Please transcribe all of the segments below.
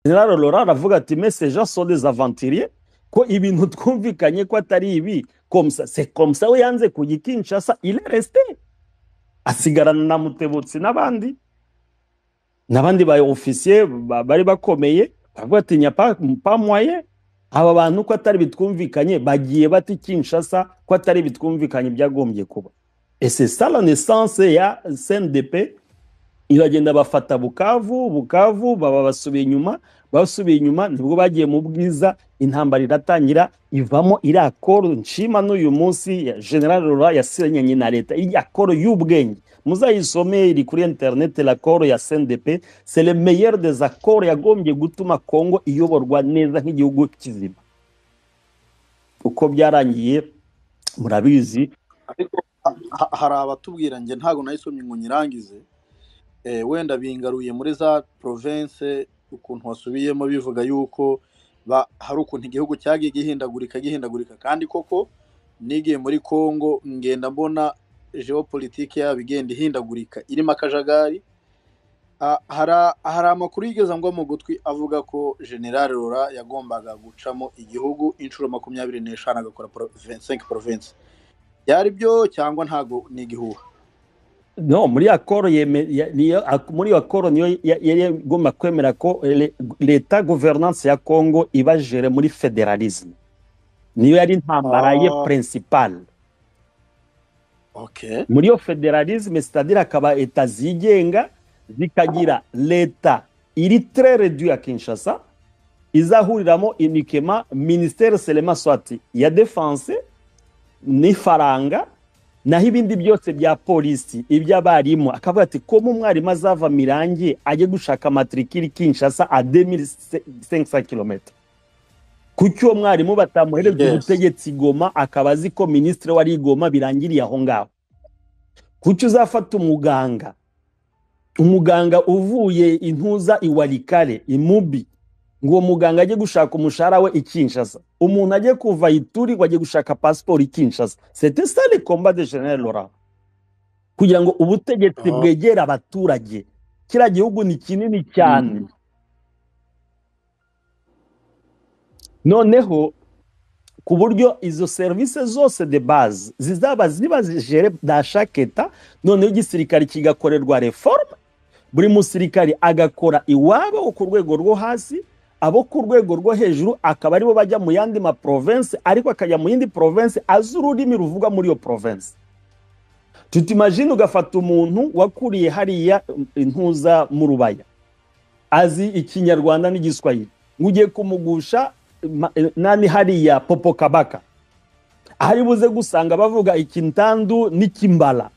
nyirarurora aravuga ati meseje sode zavantiriye ko ibintu twumvikanye ko atari ibi komsa se komsa we yanze kujya i kinshasa ireresite asigarana na mutebutsi n'abandi n'abandi ba ofisiye ba- bari bakomeye baravuga ati nyapamwaye aba bantu ko atari bitwumvikanye bagiye bata i kinshasa ko atari bitwumvikanye byagombye kuba ese sala nesanse ya sndp iragenda bafata bukavu bukavu baba basubiye inyuma basubiye inyuma nibwo bagiye mu bwiza intambara iratangira ivamo iri akoro nshima n'uyu munsi ya general rora yasinyanye na leta iyi akoro y'ubwenge muzayisome iri kuri interineti rakoro ya sndp c'est le meilleur des accords yagombye gutuma kongo iyoborwa neza nk'igihugu kizima uko byarangiye murabizi ariko ha- hari abatubwira njye ntabwo nayisomye ngo nyirangize Eh, wenda bingaruye muri za province ukuntu wasubiyemo bivuga yuko ba- hari ukuntu igihugu cyagiye gihindagurika gihindagurika kandi koko nigiye muri congo ngenda mbona geopolitike yabo igenda ihindagurika irimo akajagari Ah, hari hari amakuru yigeze ngwa mu gutwi avuga ko general rora yagombaga gucamo igihugu inshuro makumyabiri n'eshanu agakora pro- 25 province byari byo cyangwa ntago ni igihuha No, muri akoro yeme, ya, niyo, ak, muri akoro niyo ya- yari igomba kwemera ko ele- leta governance ya Congo iba jere muri federalisme. Niyo yari intambara ye Ah, principale. okay Muri yo federalisme c'est-à-dire akaba leta zigenga zikagira leta iri très réduite à Kinshasa izahuriramo uniquement ministère seulement soit ya défense n'ifaranga naho ibindi byose bya polisi iby'abarimu akavuga ati ko mu mwarimu azava mirangi ajye gushaka matrikiri kinshasa a 2500 km kuki uwo mwarimu batamuhereza yes ubutegetsi goma akaba azi ko minisitiri wari igoma birangiriye aho ngaho kuki uzafata umuganga umuganga uvuye intuza iwarikare imubi ngo uwo muganga ajye gushaka umushahara we i Kinshasa umuntu ajye kuva ituri ngo ajye gushaka pasiporo i Kinshasa c'était ça le combat de General Laurent kugira ngo ubutegetsi Ah, bwegere abaturage kiriya gihugu ni kinini cyane mm. noneho ku buryo izo serivisi zose de base zizaba ziba zigere da chaque etat noneho igisirikare kigakorerwa reforme buri musirikare agakora iwabo wo ku rwego rwo hasi abo ku rwego rwo hejuru akaba aribo bajya mu yandi ma province ariko akajya mu yindi province azi ururimi ruvugwa muri iyo province tutimagine ugafata umuntu wakuriye hariya um, intuza mu rubaya azi ikinyarwanda n'igiswahili ngugiye kumugusha ma- eh, nani hariya popo kabaka ahari buze gusanga bavuga ikintandu n'ikimbala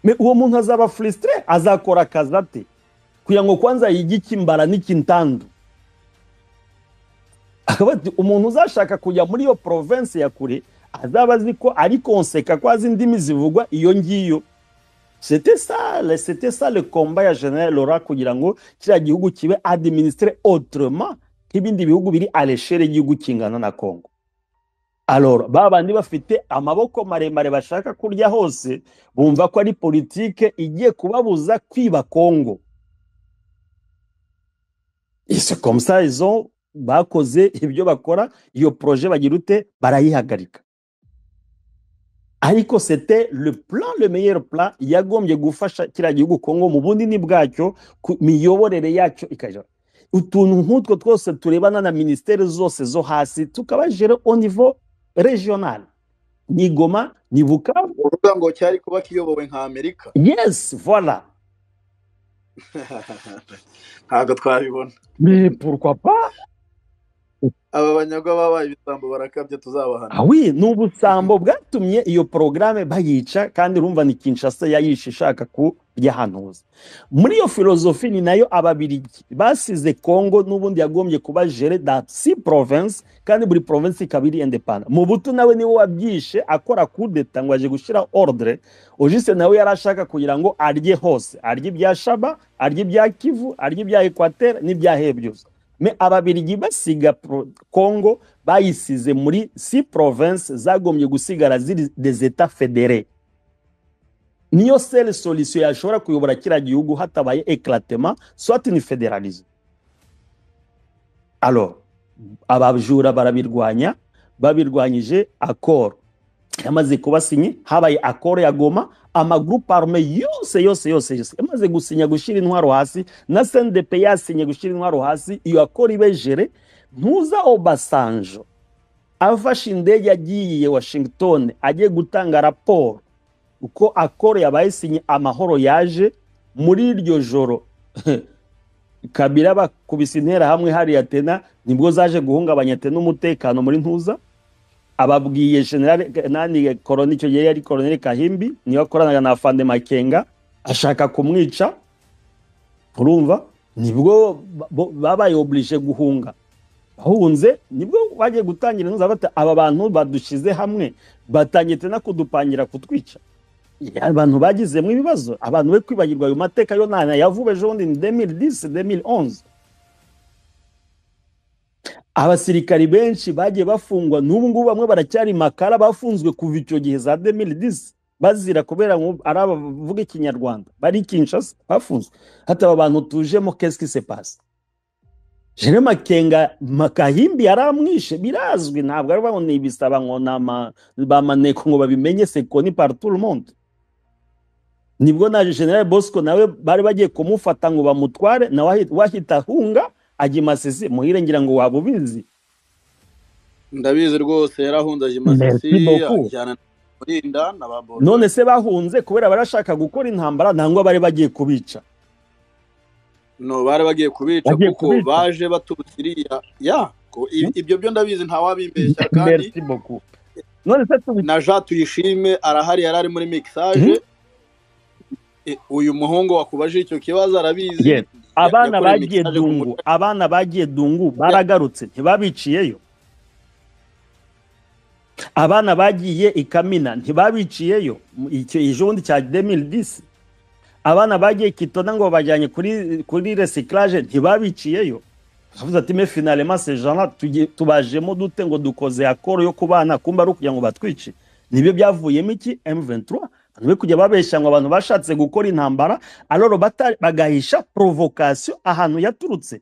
Me- uwo muntu azaba furisitire azakora akazi ate kugira ngo kwanza yige ikimbara n'ikintandu akaba ati umuntu uzashaka kujya muri iyo province ya kure azaba azi ko ari konseka ko azi indimi zivugwa iyo ngiyo c'était ça le- c'était ça le combat ya general Laura kugira ngo kiriya gihugu kibe administre autrement nk'ibindi bihugu biri à l'échelle y'igihugu kingana na congo alora ba bandi bafite amaboko maremare bashaka kurya hose bumva ko ari politike igiye kubabuza kwiba congo ese komsa izo bakoze ibyo bakora iyo proje bagira ute barayihagarika ariko c'était le plan le meilleur plan yagombye gufasha kiriya gihugu kongo mu bunini bwacyo ku miyoborere yacyo ikaja utuntu nk'utwo twose turebana na ministeri zose zo hasi tukabajere au niveau regional ni goma ni bukavu uvuga ngo cyari kuba kiyobowe nka amerika yes voilà ntabwo twabibona mais pourquoi pas aba banyagwa babaye ibisambo barakabye tuzabahana Ah oui, ni ubusambo bwatumye iyo porogaramu bayica kandi urumva ni Kinshasa yayishe ishaka kuyahanuza. Muri iyo filozofi ni nayo Ababirigi basize Congo n'ubundi yagombye kuba jere da si province kandi buri province ikaba iri independent. Mobutu nawe niwe wabyishe akora kudeta ngo aje gushyira ordre. Ojise nawe yari ashaka kugira ngo arye hose, arye ibya Shaba, arye ibya Kivu, arye ibya Equateur n'ibya he byose. Me Ababirigi basiga pro- Congo bayisize muri si province zagombye gusigara ziri des etats fédérés niyo sele solution yashobora kuyobora kiriya gihugu hatabaye eclatement soit ni federalisme alo abajura barabirwanya babirwanyije akoro yamaze kubasinye habaye akoro ya goma amagurupe arume yose yose yose yose yamaze gusinya gushyira intwaro hasi na sendepe yasinye gushyira intwaro hasi iyo akoro ibejere ntuza obasanjo afashe indege yagiye washington agiye gutanga raporo uko akoro yabayesinye amahoro yaje muri iryo joro kabira bakubise interahamwe hariya tena nibwo zaje guhungabanya tena umutekano muri ntuza ababwiye generale nani koroni icyo gihe yari koroneli kahimbi niwe akoranaga na fande makenga ashaka kumwica urumva nibwo babaye oburije guhunga bahunze nibwo bagiye gutangira intuza bata aba bantu badushyize hamwe batangiye tena kudupangira kutwica abantu bagizemo ibibazo abantu be kwibagirwa ayo mateka yo nta yavuba ejo bundi ni demiri disi demiri onze abasirikari benshi bagiye bafungwa n'ubu ngubu bamwe baracyari makara bafunzwe kuva icyo gihe za demiri disi bazira kubera ngo ari abavuga ikinyarwanda bari kinshasa bafunzwe hata aba bantu tujemo kesike se pasi jere makenga makahimbi yaramwishe birazwi ntabwo ari ngo nibisaba ngo bamaneko ngo babimenye sekoni parituru monde nibwo na generale bosco nawe bari bagiye kumufata ngo bamutware nawe wahita ahunga ajya imasisi muhire ngira ngo waba ubizi ndabizi rwose yarahunze ajya imasisi ajyana kurinda na ba boro none se bahunze kubera barashaka gukora intambara nangwa bari bagiye kubica no bari bagiye kubica Bagiye kuko kubica. baje baturutse iriya ya ko i- ibyo byo ndabizi ntawabibeshya kandi Merci beaucoup. none se tubi na jean tuyishime arahari yari ari muri mixage E, uyu muhungu wakubajije icyo kibazo arabizi Yes. Ya- abana yakoreye bagiye mixage ku dungu mutwe. abana bagiye dungu baragarutse ntibabiciyeyo abana bagiye i kamina ntibabiciyeyo Mu- icyo ijondi cya 2010 abana bagiye i kitona ngo bajyanye kuri kuri recyclage ntibabiciyeyo avuze ati me finalement ces gens-là tugiye- tubajemo dute ngo dukoze akoro yo kubana kumba ari ukugira ngo batwice nibyo byavuyemo iki M23 abantu be kujya babeshya ngo abantu bashatse gukora intambara aloro bata- bagahisha provocation ahantu yaturutse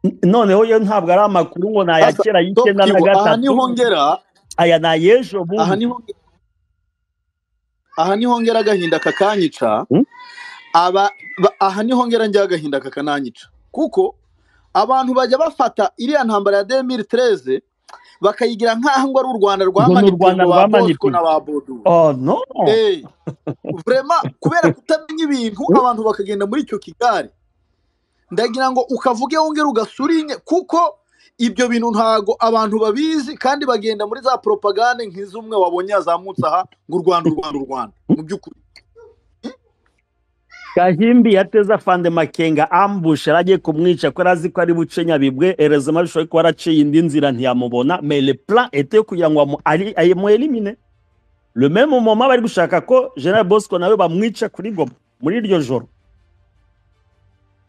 N- noneho yo ntabwo ari amakuru ngo ni aya Sasa, kera Top y'icyenda na Kivu, aha gatatu niho ngera aya ni ay'ejo aha bundi niho aha niho ngera agahinda kakanyica Hmm? aba ba- aha niho ngera njya agahinda kakananyica kuko abantu bajya bafata iriya ntambara ya 2013 bakayigira nk'aho ngo ari u Rwanda ngo ni u rwamanitiye rwanda ngo ba Bosco rwamanitiye na ba Bodu oh no eh vrema kubera kutamenya ibintu abantu bakagenda muri icyo kigare ndagira ngo ukavuge wongere ugasurinye kuko ibyo bintu ntago abantu babizi kandi bagenda muri za propagande nk'izumwe wabonye yazamutse aha ngo u Rwanda u Rwanda u Rwanda mu by'ukuri gahimbi yateze afande makenga ambush yari agiye kumwica ko yari azi ko ari buce nyabibwe erezema bishoboye kuba yaraciye indi nzira ntiyamubona mais le plan était yo kugira ngo amu- ari- amuelimine le même moment bari gushaka ko general bosco nawe bamwica kuri goma muri iryo joro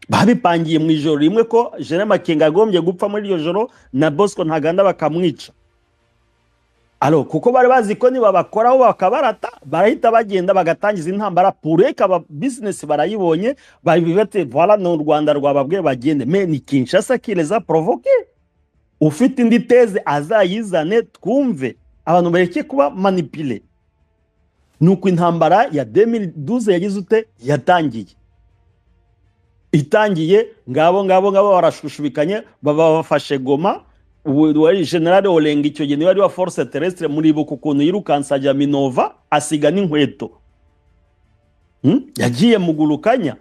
babipangiye mu ijoro rimwe ko general makenga agombye gupfa muri iryo joro na bosco ntaganda bakamwica alo kuko bari bazi ko nibabakoraho bakabarata barahita bagenda bagatangiza intambara pureka aba bizinesi barayibonye babibate voila ni u rwanda rwababwiye bagende me ni kinshasa kireza provoke ufite indi teze azayizane twumve abantu bareke kuba manipule nuko intambara ya 2012 yagize ute yatangiye itangiye ngabo ngabo ngabo barashushubikanye baba bafashe goma ubu wari generale olenga icyo gihe niba ari wa force terrestre muribuka ukuntu yirukanse ajya minova asiga n'inkweto Hmm? yagiye mugurukanya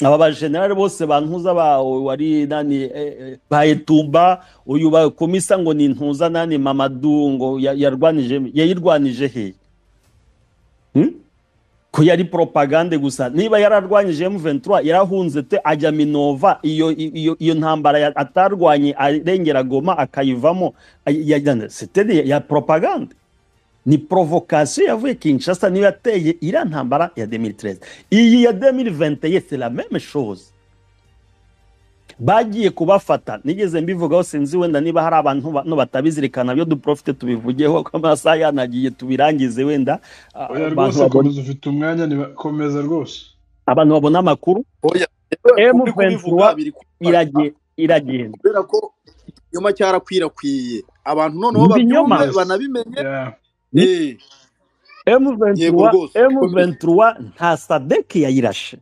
aba bajenerali bose bantuza ba wari nani eh, eh, ba etumba uyu bakomisa ngo ni ntuza nani mamadu ngo ya- yarwanije yayirwanije hehe Hmm? ko yari propagande gusa niba yararwanyije M23 yarahunze te ajya Minova iyo iyo iyo ntambara ya- atarwanye arengera Goma akayivamo ay- yajyana c'était des- ya propagande ni provocation yavuye Kinshasa niyo yateye iriya ntambara ya 2013 iyi ya 2021 c'est la même chose bagiye kubafata nigeze mbivugaho sinzi wenda niba hari abantu bano batabizirikana byo duprofite tubivugeho ko amasaha yanagiye tubirangize wenda ah, oya abantu rwose babona komeza ufite umwanya niba- komeza rwose abantu babona amakuru oya Uri kubivuga M23 biri kubifata irage- iragenda kubera ko ikinyoma cyarakwirakwiye abantu noneho Mu binyoma? babyumve banabimenye Yeah. Ni- Eh, Yego M23 rwose. M23 nta sadeki yayirashe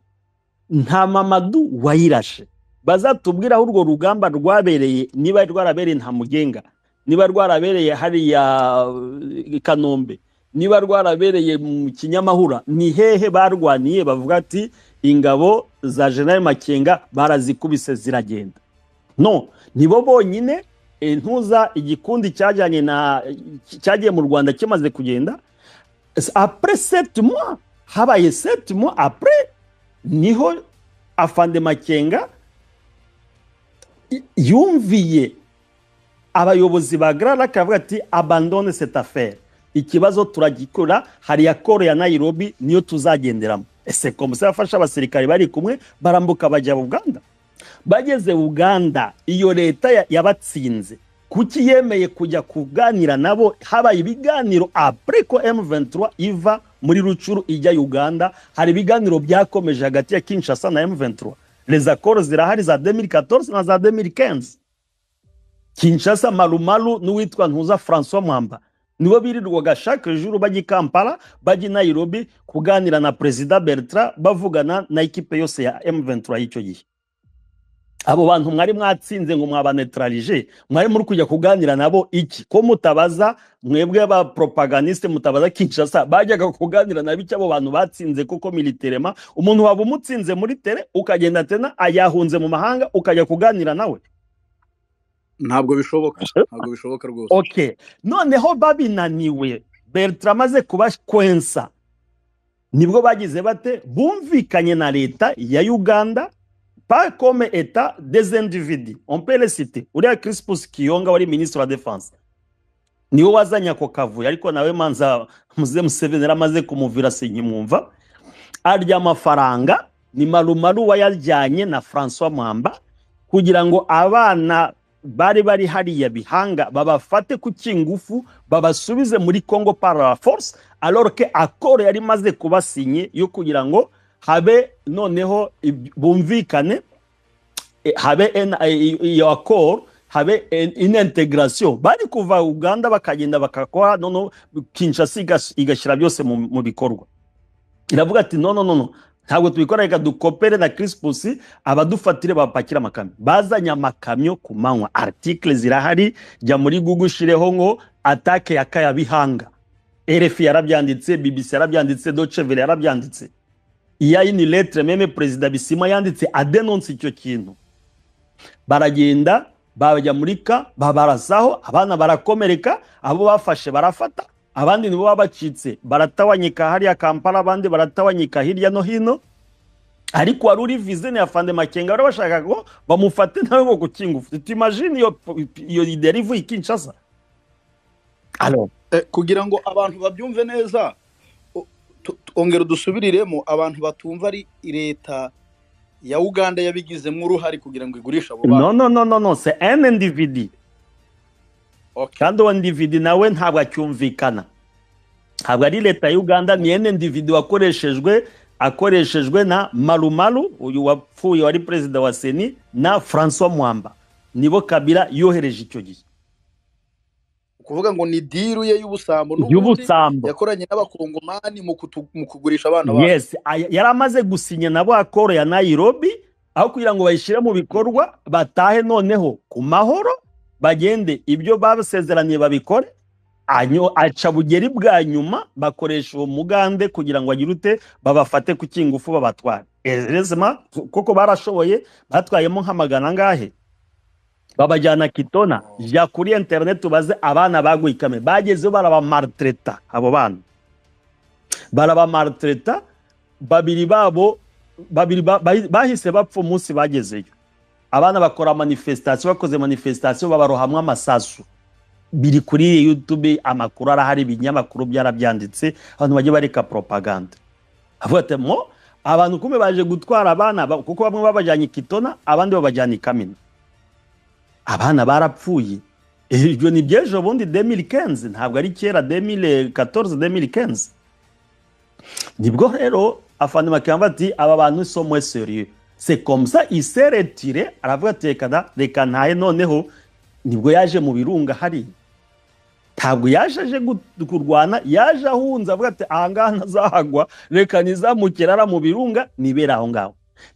nta mamadu wayirashe bazatubwira aho urwo rugamba rwabereye niba rwarabereye nta mugenga niba rwarabereye hariya eh, i kanombe niba rwarabereye mu kinyamahura ni hehe barwaniye bavuga ati ingabo za general makenga barazikubise ziragenda no nibo bonyine eh, ntuza igikundi cyajyanye na cyagiye mu rwanda kimaze kugenda après sept mois habaye sept mois après niho afande makenga y- yumviye abayobozi ba grara akavuga ati abandone cette affaire ikibazo turagikora hari yakoro ya nairobi niyo tuzagenderamo ese komisiyo yafashe abasirikare bari kumwe barambuka bajya buganda bageze uganda iyo leta ya- yabatsinze kuki yemeye kujya kuganira nabo habaye ibiganiro apure ko M23 iva muri rucuru ijya uganda hari ibiganiro byakomeje hagati ya kinshasa na M23 rezakoro zirahari za 2014 na za 2015 kinshasa marumaru n'uwitwa ntuza francois mwamba nibo birirwaga chaque jour bajya i kampala bajya i nairobi kuganira na perezida bertrand bavugana na ekipe yose ya M23 y'icyo gihe abo bantu mwari mwatsinze ngo mwabanetralije mwari muri kujya kuganira nabo iki ko mutabaza mwebwe ba propagandiste mutabaza kinshasa bajyaga kuganira nabo iki abo bantu batsinze kuko militerema umuntu waba umutsinze muri tere ukagenda tena ayahunze mu mahanga ukajya kuganira nawe ntabwo bishoboka ntabwo bishoboka rwose okay noneho babinaniwe bertrand amaze kubakwensa nibwo bagize bate bumvikanye na leta ya uganda pas comme état des individus on peut les citer uriya crispus kiyonga wari ministre wa défense niwe wazanye ako kavuyo ariko nawe manza muze museveni yaramaze kumuvira sinkimwumva arya amafaranga ni marumaru wayajyanye na francois mwamba kugira ngo abana bari bari hariya bihanga babafate ku kingufu babasubize muri congo par la force alors que akoro yari imaze kubasinye yo kugira ngo habe noneho ib- bumvikane eh, habe en- eh, i- iyo akoro habe en- une integration bari kuva uganda bakagenda bakakora noneho kinshasa igas- igashyira byose mu mu bikorwa iravuga ati no no no no ntabwo tubikora reka dukopere na crispus abadufatire bapakira amakamyo bazanye amakamyo ku manywa article zirahari jya muri google ushireho ngo atake ya kaya bihanga rfi yarabyanditse bbc yarabyanditse dochevele yarabyanditse iya ini letre meme perezida bisima yanditse adenonse icyo kintu baragenda bajya muri ka babarasaho abana barakomereka abo bafashe barafata abandi nibo baba bacitse baratawanyika hariya kampala abandi baratawanyika hirya no hino ariko wari uri vizine ya fande makenga bari bashaka ko bamufate nawe ngo kukingufu tumajine iyo iyo derivu ikinshasa alo Eh, kugira ngo abantu babyumve neza o- tu- tu- ongera dusubiriremo abantu batumva ari leta ya uganda yabigizemo uruhare kugira ngo igurishe abo bana no no no no no se en individi Okay. kandi uwo ndividi nawe ntabwo acyumvikana ntabwo ari leta ya uganda ni ene ndividi wakoreshejwe akoreshejwe na marumaru uyu wapfuye wari perezida wa seni na francois mwamba nibo kabila yohereje icyo gihe kuvuga ngo ni diru ye y'ubusambo n'ubundi y'ubusambo yakoranye n'abakongomani mu kutu- mu kugurisha abana babo yes aya- yari amaze gusinya nabo akoro ya nairobi aho kugira ngo bayishyire mu bikorwa batahe noneho ku mahoro bagende ibyo basezeraniye babikore anyo aca bugeri bwa nyuma bakoresha uwo mugande kugira ngo agire ute babafate ku kingufu babatware erezima kuko barashoboye batwayemo nk'amagana angahe babajyana kitona jya kuri interineti ubaze abana baguye ikame bagezeho barabamaritreta abo bana barabamaritreta babiri babo babiri ba- bahi- bahise bapfa umunsi bagezeyo abana bakora manifestation bakoze manifestation babarohamwa amasasu biri kuri youtube amakuru arahari ibinyamakuru byarabyanditse abantu bajya bareka propaganda avuga ati mo abantu kumwe baje gutwara abana ba- kuko bamwe babajyanye i kitona abandi babajyana i kamina abana barapfuye Eh, ibyo ni by'ejo bundi 2015 ntabwo ari kera 2014 2015 nibwo rero afande makamba ati aba bantu somwe serieux c'est comme ça il s'est retiré aravuga ati reka da reka ntaye noneho nibwo yaje mu birunga hariya ntabwo yaje aje gu- kurwana yaje ahunze avuga ati ahangaha ntazahagwa reka nizamukira ara mu birunga nibera aho ngaho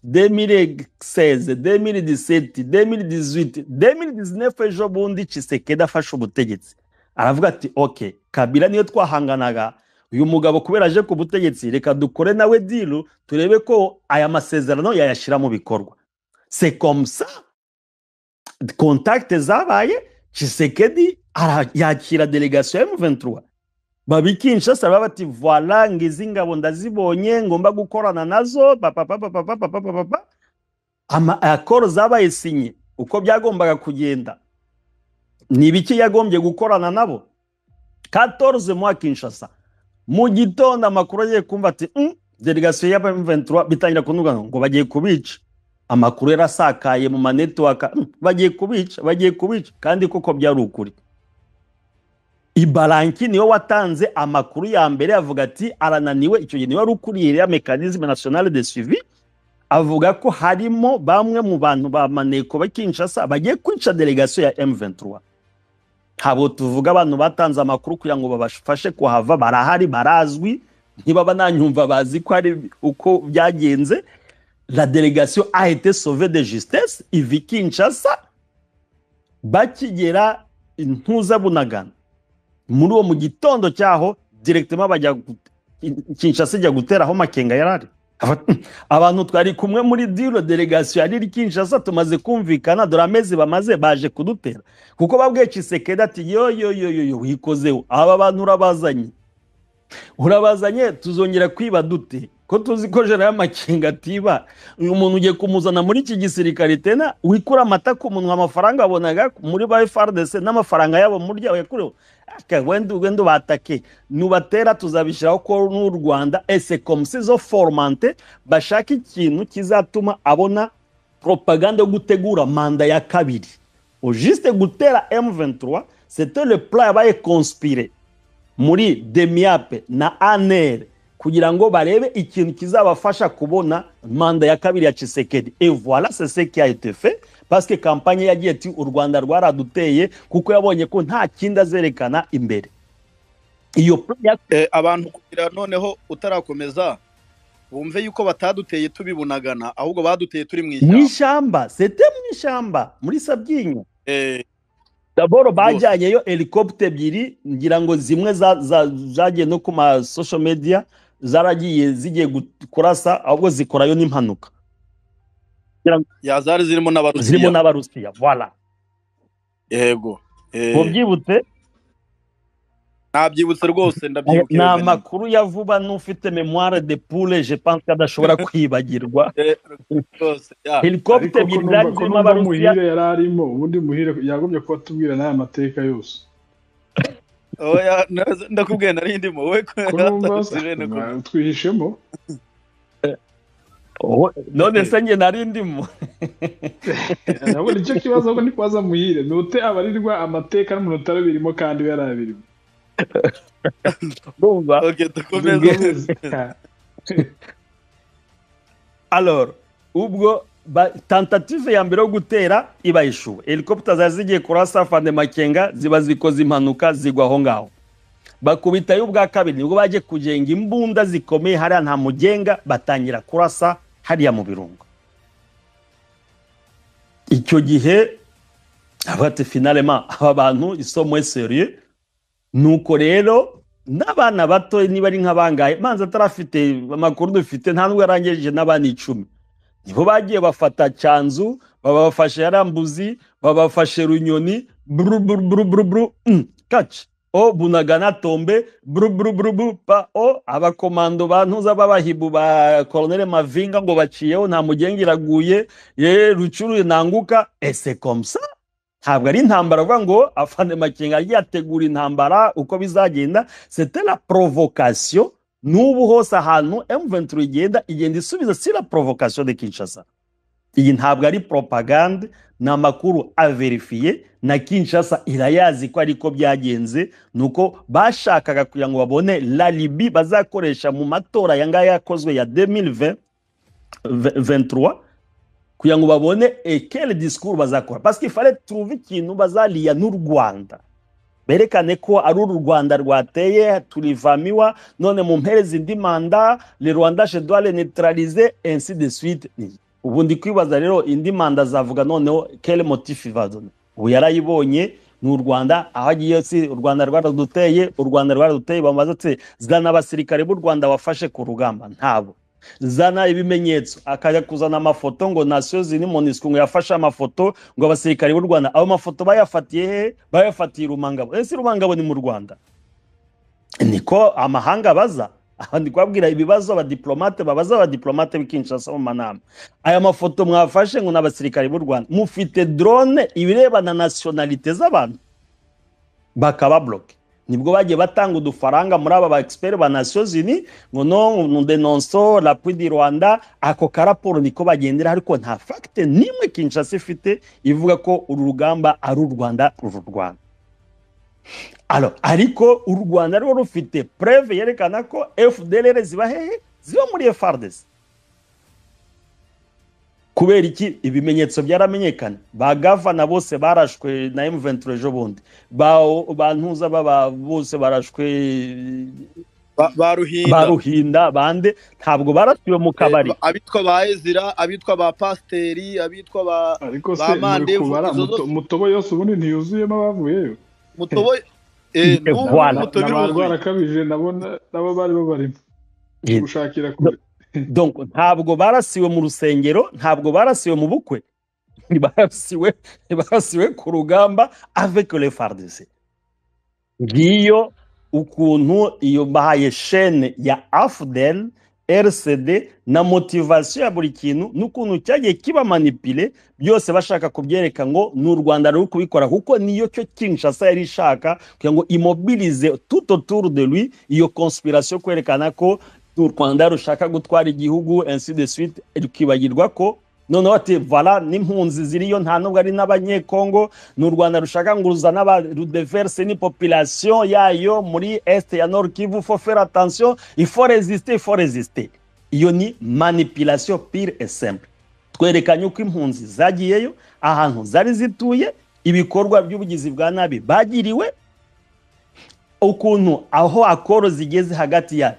2016 2017 2018 2019 ejo bundi cisekedi afashe ubutegetsi aravuga ati ok kabila niyo twahanganaga uyu mugabo kubera aje ku butegetsi reka dukore nawe diru turebe ko aya masezerano yayashyira mu bikorwa c'est comme ça kontakite zabaye Chisekedi ara- yakira delegation ya M23 babi Kinshasa baba bati voila ngizi ngabo ndazibonye ngomba gukorana nazo papa papa papa papa papa ama accord zabaye sinye uko byagombaga kugenda ni biki yagombye gukorana nabo 14 mois Kinshasa mu gitondo amakuru agiye kumva ati "Mm, delegation ya M23 bitangira kunuga ngo bagiye kubica amakuru yarasakaye mu manetiwaka "Mm, bagiye kubica bagiye kubica kandi koko byari ukuri ibaranki niwe watanze amakuru ya mbere avuga ati arananiwe icyo gihe niwe wari ukuriye iriya mekanisme nationale de suivi avuga ko harimo bamwe mu bantu ba maneko ba kinshasa bagiye kwica delegation ya m23 ntabwo tuvuga abantu batanze amakuru kugira ngo babafashe kuhava barahari barazwi ntibaba nanyumva bazi ko ari uko byagenze la délégation a été sauvée de justesse iva i kinshasa bakigera intuza bunagana muri uwo mu gitondo cyaho directement bajya gu- i- kinshasa ijya gutera aho makenga yari ari Aba- abantu twari kumwe muri diro delegation ya riri kinshasa tumaze kumvikana dore amezi bamaze baje kudutera kuko babwiye cisekedi ati yoyoyoyoyo wikozeho aba bantu urabazanye urabazanye tuzongera kwiba dute ko tuzi ko jera y'amakenga atiba uyu muntu ugiye kumuzana muri iki gisirikare tena wikura amata ku munwa amafaranga wabonaga muri ba FRDC n'amafaranga yabo murya yakureho aka wenda wenda batake nubatera tuzabishyiraho ko n'u Rwanda ese komisi zo formante bashaka ikintu kizatuma abona propagande yo gutegura manda ya kabiri juste gutera M23 c'était le plan yabaye conspiré muri demiape na anere kugira ngo barebe ikintu kizabafasha kubona manda ya kabiri ya Tshisekedi et voilà c'est ce qui a été fait parce que campagne yagiye ati u Rwanda rwaraduteye kuko yabonye ko nta kindi azerekana imbere iyo plan ya- Eh, abantu kugira noneho utarakomeza bumve yuko bataduteye tubibunagana ahubwo baduteye turi mu mu ishyamba ishyamba c'était mu ishyamba muri Sabyinyo Eh, daboro rwose bajyanyeyo helicopter ebyiri ngira ngo zimwe za- za- zagiye no ku ma social media zaragiye zigiye gu- kurasa ahubwo zikorayo n'impanuka ngira ngo yazari zirimo zirimo n'abarusiya n'abarusiya voilà yego Eh, mubyibutse nabyibutse rwose ndabyibuka ni iyo venema amakuru ya vuba n'ufite memoire de poule je pense ko adashobora kwibagirwa Eh, rwose ya helicopter ariko ko ebyiri numva zari ko zirimo numva abarusiya muhire yari arimo ubundi muhire yagombye kuba atubwira n'aya mateka yose oya naze- ndakubwiye nari ndimo we ko numva atandukanye bene ko na- twihishemo Oh, none se njye nari ndimo nabwo nicyo kibazo ahubwo ni kubaza muhire ni ute abarirwa amateka n'umuntu utarabirimo kandi we yarabirimo ndumva oke dukomeze dukomeze Alors, ubwo ba, tentative ya mbere yo gutera iba ishuwe. Helicopter zari zigiye kurasa Fande Makenga ziba zikoze impanuka zigwa aho ngaho. Bakubitayo ubwa kabiri nibwo baje kujenga imbunda zikomeye hariya nta mugenga batangira kurasa hariya mu birungo. Icyo gihe abati finalema aba bantu isomo serieux nuko rero n'abana bato niba ari nk'abangaye manzi atarafite amakuru dufite nta nubwo yarangije n'abana icumi nibo bagiye bafata cyanzu babafashe yarambuzi babafashe runyoni buru buru buru buru buru mm, kaci o bunagana tombe buru buru buru buru pa o abakomando ba ntuza b'abahibu ba koloneli mavinga ngo baciyeho nta mugenga iraguye ye rucuru nanguka ese komsa ntabwo ari intambara avuga ngo afande makenga yagiye ategura intambara uko bizagenda c'était la provocation n'ubu hose ahantu M23 igenda igenda isubiza si la provocation de Kinshasa iyi ntabwo ari propagande ni amakuru averifiye na kinshasa irayazi ko ariko byagenze nuko bashakaga kugira ngo babone lalibi bazakoresha mu matora yangaya yakozwe ya 2023 kugira ngo babone ekele disikuru bazakora pasike fare tuve ikintu bazariya n'u rwanda berekane ko ari uru rwanda rwateye turivamiwa none mu mpereza indi manda le rwanda shedware neutralize ainsi de suite ubu ndi kwibaza rero indi manda azavuga noneho kere motifi vadone ubu yarayibonye ni u rwanda aho agiye si u rwanda rwaraduteye u rwanda rwaraduteye bamaze zana abasirikare b'u rwanda wafashe ku rugamba ntabo zana ibimenyetso akajya kuzana amafoto ngo nasiyo ziri monisiko ngo yafashe amafoto ngo abasirikare b'u rwanda ayo mafoto bayafatiye he bayafatiye rumangabo ese rumangabo ni mu rwanda niko amahanga baza aha ndi kubabwira ibibazo abadiplomate babaza abadiplomate b'ikinshasa mu manama aya mafoto mwafashe ngo ni abasirikare b'u rwanda mufite drone ibirebana nasiyonalite z'abantu bakaba buroke nibwo bagiye batanga udufaranga muri aba ba egisiperi ba nasiyo zini ngo no denonso rapwi di rwanda ako karaporo niko bagendera ariko nta fagite n'imwe kinshasa ifite ivuga ko uru rugamba ari u rwanda ruru rwanda ariko u rwanda rwo rufite pureve yerekana ko fdr ziba hehe ziba muri efardesi kubera iki ibimenyetso byaramenyekana ba gavana bose barashwe na emuventure ejo bundi ba ntuza baba bose barashwe ba ruhinda bande ntabwo barashwe mu kabari abitwa ba ezira abitwa ba pasiteri abitwa ba ariko se muri kubara mutobo yose ubundi ntiyuzuyemo abavuyeyo mutobo n'abarwarakabije nabo bari babarimo gushakira kure ntabwo barasiwe mu rusengero ntabwo barasiwe mu bukwe barasiwe ku rugamba avekore fardise ngiyo ukuntu iyo bahaye shene ya afudeni rcd na motivasiyo ya buri kintu n'ukuntu cyagiye kibamanipire byose bashaka kubyereka ngo ni u rwanda ruri kubikora kuko niyo cyo kinshasa yari ishaka kugira ngo imobirize tuto turu de lui iyo konspirasiyo kwerekana ko u rwanda rushaka gutwara igihugu de suite rukibagirwa ko noneho ati vara n'impunzi ziriyo nta nubwo ari n'abanyekongo ni u rwanda rushaka ngo ruzane rudeverse n'ipopulasiyo yayo muri esite ya nord kivu fo fera atansiyo iforezisite iforezisite iyo ni manipirasiyo pire esembu twerekanye uko impunzi zagiyeyo ahantu zari zituye ibikorwa by'ubugizi bwa nabi bagiriwe ukuntu aho akoro zigeze hagati ya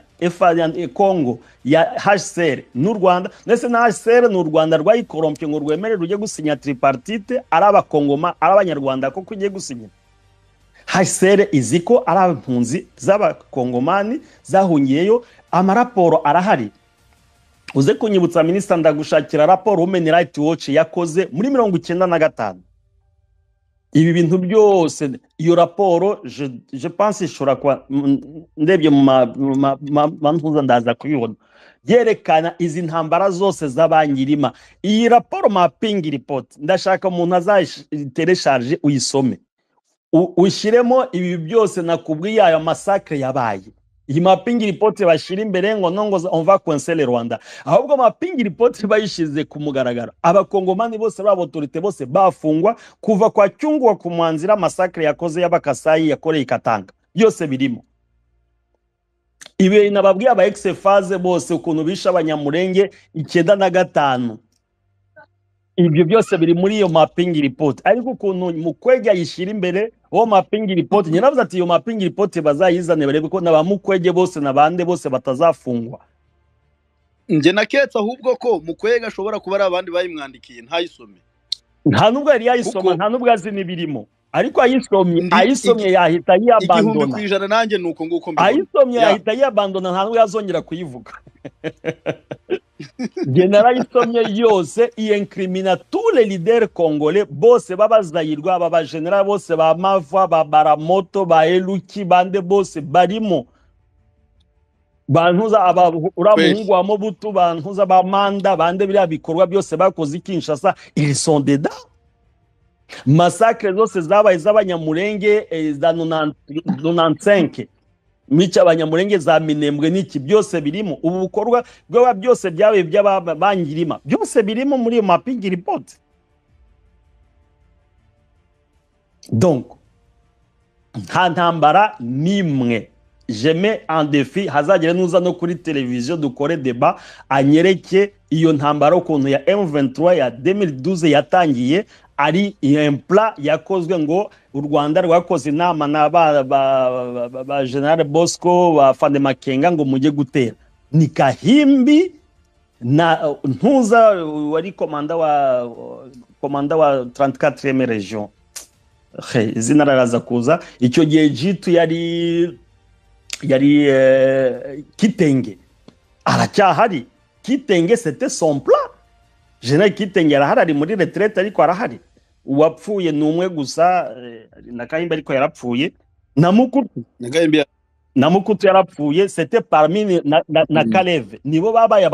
kongo ya hsr n'u rwanda ndetse na hsr ni u rwanda rwayikorompye ngo rwemerere rujye gusinya tripartite ari abakongoma ari abanyarwanda kuko ugiye gusinya hsr izi ko ari abimpunzi z'abakongomani zahungiyeyo amaraporo arahari uze kunyibutsa minisita ndagushakira raporo women right watch yakoze muri mirongo icyenda na gatanu ibi bintu byose iyo raporo je panse ishobora kuba ndebye mu mantuza ndaza kuyibona yerekana izi ntambara zose z'abanyirima iyi raporo mapingi ripoti ndashaka umuntu azayitereshaje uyisome ushyiremo ibi byose nakubwiye ayo masakire yabaye iyi mapingi ripoti bashyira imbere ngo nongo onva konsere rwanda ahubwo mapingi ripoti bayishyize ku mugaragaro abakongomani bose b'abotorite bose bafungwa kuva kwa cyungwa ku mwanzira masakire yakoze y'abakasayi yakoreye ikatanga byose birimo ibi nababwiye aba egisefaze bose ukuntu bishe abanyamurenge icyenda na gatanu ibyo byose biri muri iyo mapingi ripoti ariko ukuntu mu kwege ayishyira imbere uwo mapingi ripoti nyirabuze ati iyo mapingi ripoti bazayizane barebe ko na ba mukwege bose na bande bose batazafungwa njye naketse ahubwo ko mukwege ashobora kuba ari abandi bayimwandikiye ntayisome nta nubwo yari yayisoma nta nubwo azi n'ibirimo ariko ayisomye ayisomye yahita yiyabandona igihumbi ku ijana nanjye ni uko nguko mbibona ayisomye yahita yiyabandona nta nubwo yazongera kuyivuga narayisomye yose iyenkrimina tule lidere kongole bose b'abazayirwa aba bajenera bose ba mava ba baramoto ba eluki bande bose barimo bantuza uriya muhungu wa mobutu bantuza ba manda bande biriya bikorwa byose bakoze ikinshasa iri sondeda masakire zose zabaye iz'abanyamurenge za nonansenke mica abanyamurenge za minembwe n'iki byose birimo ubu bukorwa bwaba byose byabaye by'ababangirima byose birimo muri iyo mapingi ripoti donko nta ntambara n'imwe jeme andefi hazagera nuza no kuri televiziyo dukore deba anyereke iyo ntambara ukuntu ya M23 ya 2012 yatangiye ari impla yakozwe ngo u Rwanda rwakoze inama na ba, ba, ba, ba, ba General Bosco ba Fande Makenga ngo mujye gutera ni kahimbi na uh, ntuza uh, wari komanda wa uh, komanda wa 34e region Hey, izina raraza kuza icyo gihe jitu yari yari eh, kitenge aracyahari kitenge sete son plan general kitenge arahari ari muri retraite ariko arahari uwapfuye ni umwe gusa eh, na kahimba ariko yarapfuye na mukutu nagahimbi na mukutu yarapfuye sete parmi ni- na, na, na Mm. kaleve nibo babaye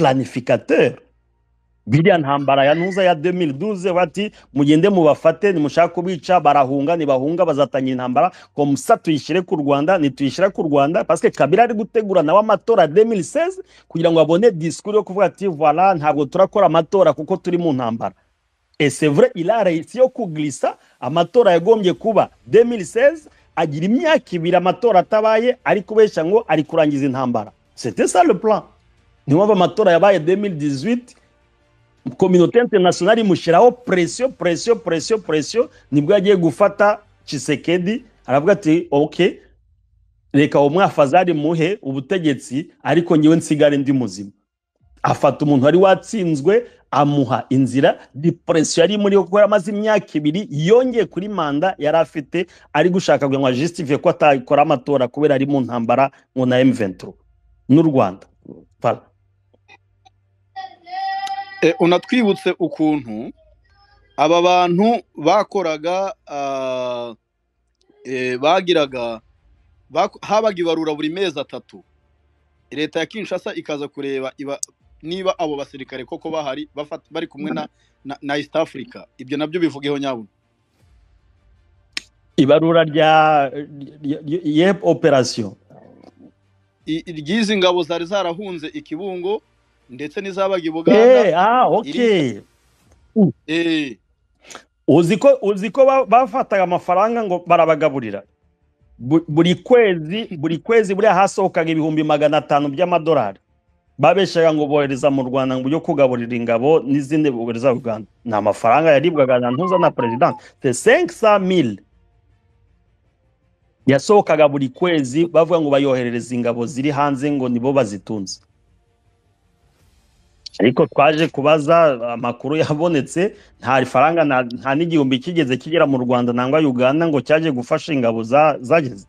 abaplanificateur biriya ntambara ya ntuza ya 2012 bati mugende mubafate nimushaka kubica barahunga nibahunga bazatangira intambara komsa tuyishyire ku rwanda nituyishyira ku rwanda parce que kabila ari gutegura nawe amatora 2016 kugira ngo abone discours yo kuvuga ati voilà ntabwo turakora amatora kuko turi mu ntambara et c'est vrai il a réussi yo kuglisa amatora yagombye kuba 2016 agira imyaka ibiri amatora atabaye ari kubeshya ngo ari kurangiza intambara c'était ça le plan niyo mpamvu amatora yabaye 2018 kominote internationale imushyiraho presiyo presiyo presiyo presiyo nibwo yagiye gufata chisekedi aravuga ati ok reka uwo mwafazari muhe ubutegetsi ariko ngewe nsigare ndi muzima afata umuntu wari watsinzwe amuha inzira depresiyo yari muri yo kuko yari amaze imyaka ibiri yongeye kuri manda yari afite ari gushaka kugira ngo ajustive ko atakora amatora kubera ari mu ntambara ngo na M23 n'u Rwanda Voilà. Eh, unatwibutse ukuntu aba bantu bakoraga ah, eh, bagiraga bak- habaga ibarura buri mezi atatu leta ya kinshasa ikaza kureba iba, niba abo basirikare koko bahari bafat- bari kumwe na, na, na east africa ibyo nabyo bivugeho nyabuna ibarura rya rya- rya- yep operation I- iry'izi ngabo zari zarahunze ikibungo ndetse n'izabaga i buganda Eh, ah okay eh, uzi ko uzi ko ba- bafataga amafaranga ngo barabagaburira Bu- buri kwezi buri kwezi buriya hasohokaga ibihumbi magana atanu by'amadolari babeshaga ngo bohereza mu rwanda ngo ujye kugaburira ingabo n'izindi bohereza uganda ni amafaranga yaribwaga na ntuza na perezida se senkisa mili yasohokaga buri kwezi bavuga ngo bayoherereza ingabo ziri hanze ngo nibo bazitunze ariko twaje kubaza amakuru yabonetse nta faranga nta- nta n'igihumbi kigeze kigera mu rwanda nangwa uganda ngo cyaje gufasha ingabo za- zageze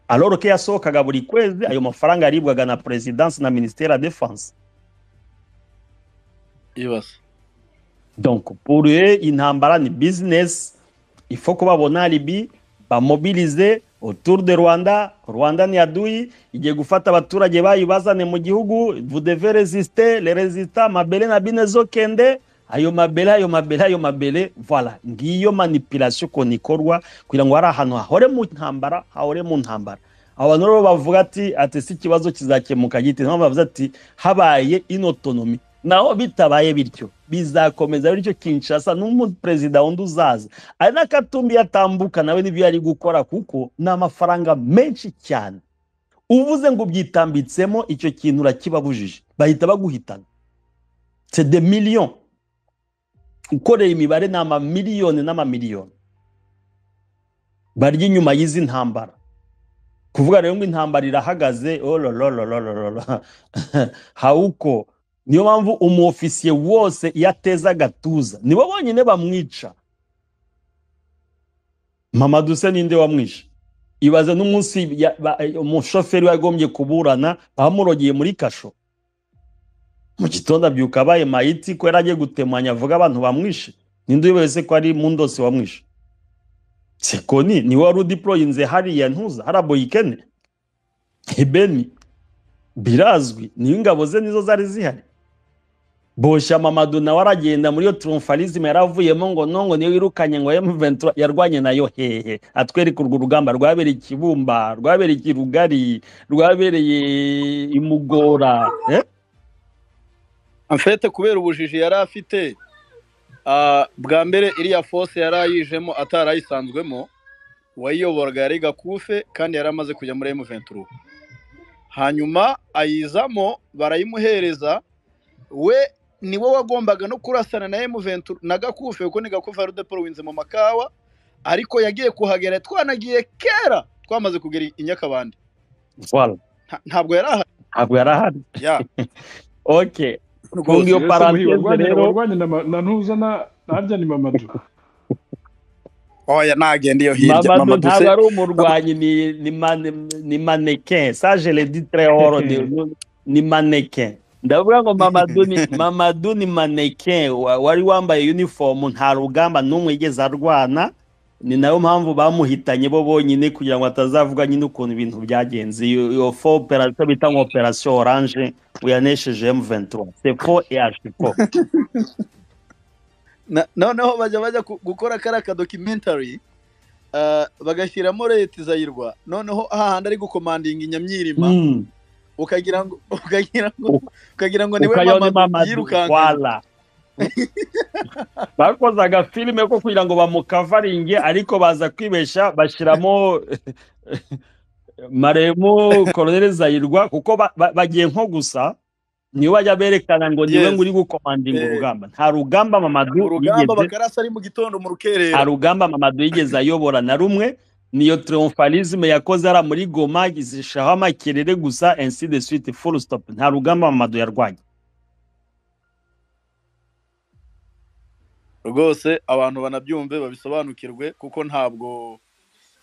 aloro ko yasohokaga buri kwezi ayo mafaranga yaribwaga na perezidansi na minisiteri ya defanse ibasa donc pour eux intambara ni business il faut ko babona alibi bamobilize autour de rwanda rwanda ni adui igiye gufata abaturage bayibazane mu gihugu vous devez résister les résistants mabele na bine zokende ayo mabele ayo mabele ayo mabele voilà ngiyo manipulation ukuntu ikorwa kugira ngo hari ahantu hahore mu ntambara hahore mu ntambara abo bantu rero bavuga ati ati si ikibazo kizakemuka gite niyo mpamvu bavuze ati habaye inotonomi naho bitabaye bityo bizakomeza bityo kinshasa n'umuperezida wundi uzaza ari n'akatumbi yatambuka nawe n'ibyo yari gukora kuko ni amafaranga menshi cyane uvuze ngo ubyitambitsemo icyo kintu urakibabujije bahita baguhitana c'est des millions ukoreye imibare ni amamiliyoni n'amamiliyoni barya inyuma y'izi ntambara kuvuga rero ngo intambara irahagaze ololololololo hawuko niyo mpamvu umuofisiye wose iyo ateze agatuza nibo bonyine bamwica mama duse ninde wamwishe ibaze n'umunsi ya- ba- umushoferi we yagombye kuburana bamurogeye muri kasho mu gitondo abyuka abaye mayiti ko yari agiye gutemanya avuga abantu bamwishe ninde wese ko ari mu ndose wamwishe sekoni ni wari udiporoyinze hariya ntuza haraboyikene ibeni birazwi niyo ingabo ze nizo zari zihari boshya mamadu nawe aragenda muri iyo turumfarizime yaravuyemo ngo nongo niyo wirukanye ngo M23 yarwanye nayo hehe atwereka urwo rugamba rwabereye i kibumba rwabereye i rugari rwabereye i mugora eh? amfete kubera ubujiji yari afite ah, bwa mbere iriya fose yari ayijemo atarayisanzwemo uwayiyoboraga yari gakufe kandi yari amaze kujya muri M23 hanyuma ayizamo barayimuhereza we ni wowe wagombaga no kurasana na emuventu na gakufe kuko ni gakufe ari udeporo winze mu makawa ariko yagiye kuhagera twanagiye kera twamaze kugera i nyakabande voilà Nta- ntabwo yari ahari ntabwo yari ahari Ya. okay Rwose. Iyo parenthèse rero- warwanye na ma- na ntuza na harya ni mamadu oya nagenda iyo hirya Mamadou ntabwo mama duse ari umurwanyi ni ni mane- ni mannequin ça je le dis très haut ni, ni mannequin ndavuga ngo Mamadou ni Mamadou ni mannequin wa- wari wambaye uniform nta rugamba n'umwe yigeze arwana ni nayo mpamvu bamuhitanye bo bonyine kugira ngo atazavuga nyine ukuntu ibintu byagenze iyo iyo fo operation bita ngo operation orange uyanesheje M23 c'est faux et archi faux Na- noneho bajya bajya ku- gukora kariya kadokimentari bagashyiramo leta izayirwa noneho hahandi ari gukomandinga inyamyirima Mm. ukagira ngo ukagira ngo ukagira ngo niwe ukayona mama mamadu yirukanka wala bakoze agafilime ko kugira ngo bamukavaringe ariko baza kwibesha bashyiramo maremo koroneli zayirwa kuko ba- ba- bagiye nko gusa niwe bajya berekana ngo niwe Yes. nguri gukomandinga Eh. urugamba nta rugamba mamadu urugamba yigeze bakarasa ari mu gitondo mu nta rukerera rugamba mamadu yigeze ayobora na rumwe niyo triomphalisme yakoze ara muri goma zishaho amakerere gusa ainsi de suite full stop nta rugamba mamadu yarwanye rwose abantu banabyumve babisobanukirwe kuko ntabwo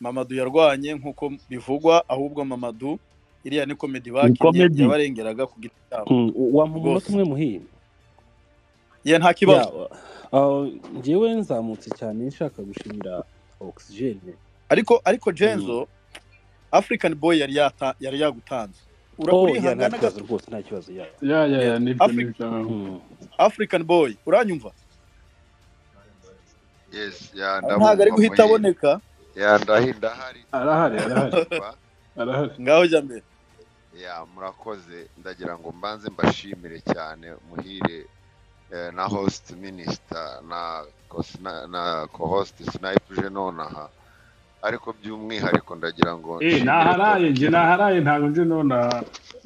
mamadu yarwanye nk'uko bivugwa ahubwo mamadu iriya ni komedi bakinnye comedy. yabarengeraga ku giti cyabo Mm, wampa umunota Rwose. umwe muhire ye nta kibazo Yeah, uh, njyewe nzamutse cyane nshaka gushimira oxygene ariko ariko jenzo african boy yari yata- yari yagutanze Ura- oh ya nta urihangana kibazo gato rwose nta kibazo ya ya ya. ya ya nibyo Afri- nibyo Mm. african boy uranyumva Yes, ya ntabwo ari guhita muhire. aboneka Ya ndahi ndahari. arahari arahari Ba- arahari ngaho jya mbere ya murakoze ndagira ngo mbanze mbashimire cyane muhire eh, na host minister na cos- na- na co-host snipe jeno naha ariko by'umwihariko ndagira ngo Eh, nshimire naharaye njye naharaye ntabwo njye none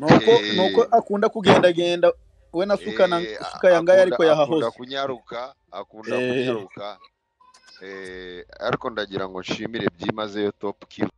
nuko Eh. nuko akunda kugendagenda we na Eh, sukana a- suka yangaya akunda- ariko yahahose akunda kunyaruka akunda Eh. kunyaruka eh, ariko ndagira ngo nshimire byimazeyo top kill